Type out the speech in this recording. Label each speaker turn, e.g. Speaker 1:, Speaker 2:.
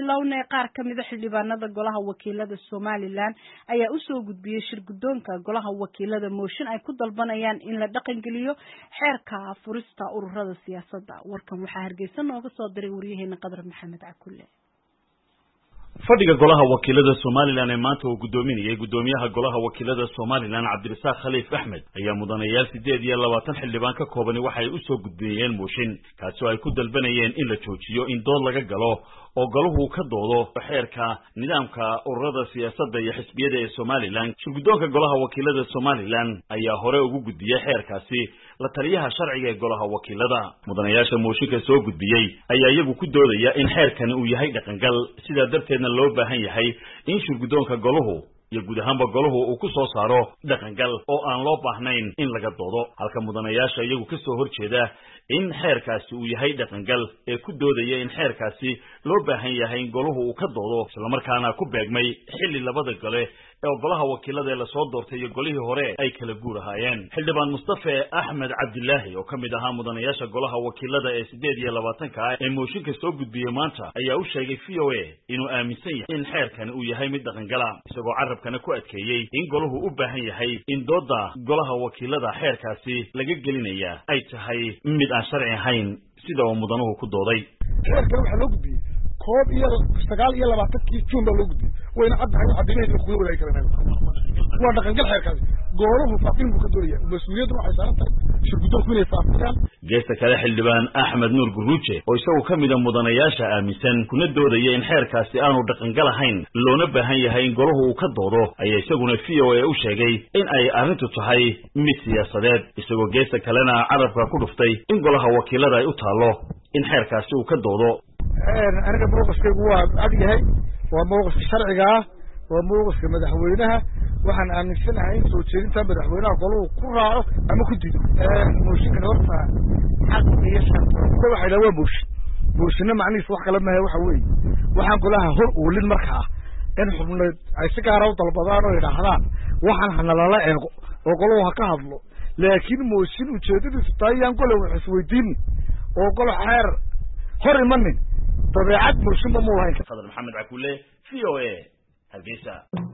Speaker 1: bilownay qaar ka mida xildhibaanada golaha wakiilada somalilan ayaa usoo gudbiyey shir guddoonka golaha wakiilada mooshin ay ku dalbanayaan in la dhaqangeliyo xeerka furista ururada siyaasadda warkan waxaa hargeysa nooga soo diray waryaheena qadar maxamed cakulle
Speaker 2: fadhiga golaha wakiilada somalilan ee maanta uu guddoominayay guddoomiyaha golaha wakiilada somalilan cabdirasaaq khaliif axmed ayaa mudanayaal siddeed iyo labaatan xildhibaan ka koobani waxay usoo gudbinayeen mooshin kaasoo ay ku dalbanayeen in la joojiyo in dood laga galo oo golahu ka doodo xeerka nidaamka ururada siyaasadda iyo xisbiyada ee somalilan shirguddoonka golaha wakiilada somalilan ayaa hore ugu gudbiyey xeerkaasi la taliyaha sharciga ee golaha wakiilada mudanayaasha mooshinka soo gudbiyey ayaa iyagu ku doodaya in xeerkani uu yahay dhaqangal sidaa darteedna loo baahan yahay in shirguddoonka golahu iyo guud ahaanba golahu uu ku soo saaro dhaqangal oo aan loo baahnayn in laga doodo halka mudanayaasha iyagu ka soo horjeeda in xeerkaasi uu yahay dhaqangal ee ku doodaya in xeerkaasi loo baahan yahay in golahu uu ka doodo islamarkaana ku beegmay xilli labada gole ee golaha wakiilada ee lasoo doortay iyo golihii hore ay kala guur ahaayeen xildhibaan mustafe axmed cabdilaahi oo ka mid ahaa mudanayaasha golaha wakiilada ee siddeed iyo labaatanka ah ee mooshinka soo gudbiyey maanta ayaa u sheegay v o a inuu aaminsan yahay in xeerkani uu yahay mid dhaqangala isagoo carabkana ku adkeeyey in golahu u baahan yahay in dooda golaha wakiilada xeerkaasi laga gelinaya ay tahay mid aan sharci ahayn sida uu mudanuhu ku dooday
Speaker 3: xeerkan waxaa loo gudbiyey koob iyo sagaal iyo labaatankii juun baa loo gudbiyey wayna caddahay caddaynaysa kuga wadaagi karaan waa dhaqangal xeerkaasi goolahu faafin buu ka doonaya mas-uuliyaddu waxay saaran tahay shirguddoonku inay faafiyaan
Speaker 2: geesta kale xildhibaan axmed nuur guruuje oo isagu ka mida mudanayaasha aaminsan kuna doodaya in xeerkaasi aanu dhaqangal ahayn loona baahan yahay in golahu uu ka doodo ayaa isaguna v o a u sheegay in ay arrintu tahay mid siyaasadeed isagoo geesta kalena carabka ku dhuftay in golaha wakiilada ay u taallo in xeerkaasi uu ka doodo
Speaker 3: aniga mawqifkaygu waa cad yahay waa mawqifka sharciga ah waa mawqifka madaxweynaha waxaan aaminsanahay in soo jeedinta madaxweynaha golahu ku raaco ama ku dido mooshinkan horta xaq iyo sharta waxa idhaha waa mooshin mooshinna macnihiisa wax kale mahe waxa weeye waxaan golaha hor uulin marka ah in xubneed ay si gaara u dalbadaan oo idhaahdaan waxaan hanalala eego oo golahu ha ka hadlo laakiin mooshin ujeedadiisu tahay yaan gole wax isweydiinin oo golo xeer hor imanin dabeecad mooshinba mu lahayn
Speaker 2: fadal maxamed cakulle v o a hargeysa